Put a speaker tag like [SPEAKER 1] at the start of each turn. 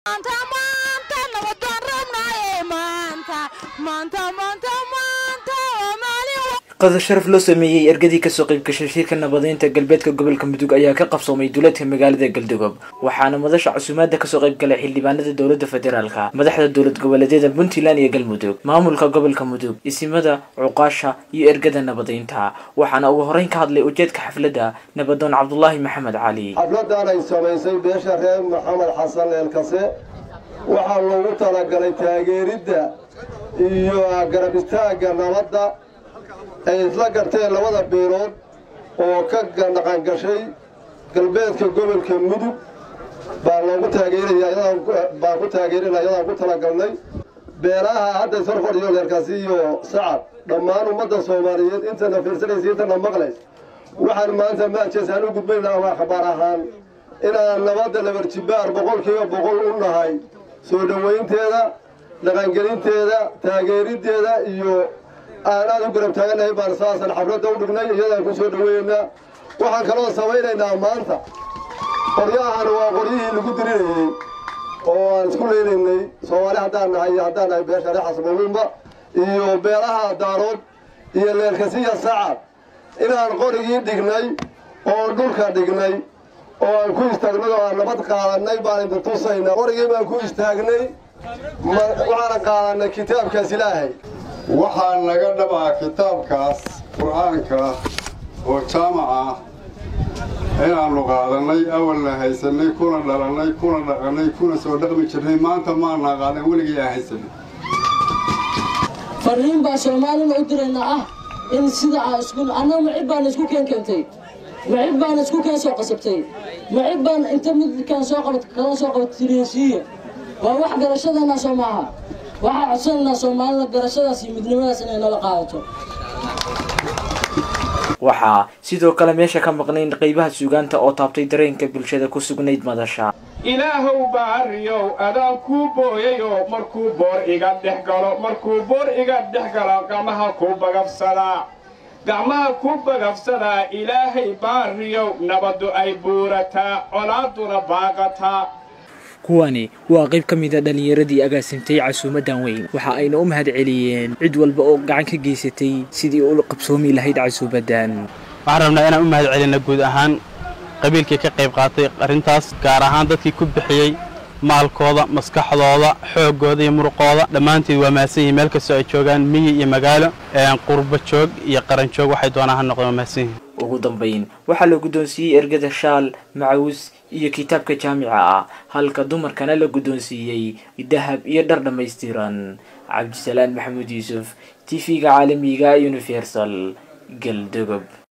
[SPEAKER 1] qadar sharaf loo sameeyey ergadii kasoo qaybgashay shirka nabadeynta galbeedka gobolka mudug ayaa ka qabsoomay duuleedka magaalada galdogob waxaana madasha casuumaada kasoo qaybgalay xildhibaanada dowlada federaalka madaxda dowlad goboleedyada puntland iyo galmudug maamulka gobolka mudug isimada cuqaasha iyo ergada nabadeynta waxaana ugu horeyn ka hadlay ujeedka xafladda nabadoon cabdulaahi maxamed cali
[SPEAKER 2] xafladan ay samaysay beesha reer maxamed xasan eelkase waxaa loogu talagalay taageeridda iyo garab istaagga nabadda ay isla garteen labada beelood oo ka dhaqangashay galbeedka gobolka mudug baa loogu taageeraya baan ku taageerina ayadaan ku talagalnay beelaha hadda isor fadhiyo leerkaasi iyo sacad dhammaan ummadda soomaaliyeed intana fiirsanaysa intana maqlays waxaan maanta maajeesaan u gudbaynaa ama khabaar ahaan inaan nabadda labarjibaar boqolkiiba boqol u nahay soo dhowaynteeda dhaqangelinteeda taageeriddeeda iyo aan aad u garab taaganahay baan saasan xafladda u dhignay iyadaan ku soo dhoweeynaa waxaan kaloo samaynaynaa maanta qoryahan waa qoryihii lagu dirinayey oo aan isku leynaynay soomaali haddaan nahay iyo haddaan nahay beesha reexas mamuunba iyo beelaha daarood iyo leelkasiya sacad inaan qorigii dhignay oo dhulka dhignay oo aan ku istaagnay oo aan nabad qaadanay baan idin tusaynaa qorigii baan ku istaagnay waxaana qaadanay kitaabkaas ilaahay
[SPEAKER 3] waxaa naga dhabaa kitaabkaas qur-aanka oo jaamac ah inaannu qaadannay awalna haysannay kuna dhalannay kuna dhaqannay kuna soo dhaqmi jirnay maanta maanaa qaadan weligii aan haysanay
[SPEAKER 4] farriin baa soomaalina u diraynaa ah in sida aa isku annaga macib baana isku keen keentay macib baana isku keen soo qasabtay macib baan inta midkaan soo qabat kala soo qabat tiriyesiiya waa wax garashadeenna soo maaha waxaa codsanaynaa soomaalida garashadaas iyo midnimadaas inay nala qaadato
[SPEAKER 1] waxaa sidoo kale meesha ka maqnayn qaybaha suugaanta oo taabtay dareenka bulshada ku sugnayd madasha
[SPEAKER 5] ilaahow baariyow adaan kuu booyayoo markuu boor iga dhex galo markuu boor iga dhex galo gacmaha kuu bagabsadaa gacmaha kuu bagabsadaa ilaahay baariyow nabaddu ay buurataa colaaduna baaqataa
[SPEAKER 1] kuwani waa qayb ka mid a dhallinyaradii agaasimtay casuumadan weyn waxa ayna u mahad celiyeen cid walba oo gacan ka geysatay sidii u qabsoomi lahayd casuumadan
[SPEAKER 6] waxaan rabnaa inaan u mahad celina guud ahaan qabiilkii ka qayb qaatay arrintaas gaar ahaan dadkii ku bixiyey maalkooda maskaxdooda xooggooda iyo muruqooda dhammaanteed waa mahadsan yihin meel kastoo ay joogaan miyi iyo magaalo qurba joog iyo qaran joog waxay doonaan ha noqdeen waa mahadsan yihin
[SPEAKER 1] ugu dambayn waxaa la guddoonsiiyey ergada shaal macawus iyo kitaabka jaamica ah halka dumarkana la guddoonsiiyey dahab iyo dhar dhammaystiran cabdisalaan maxamuud yuusuf t v-ga caalamiga universal galdogob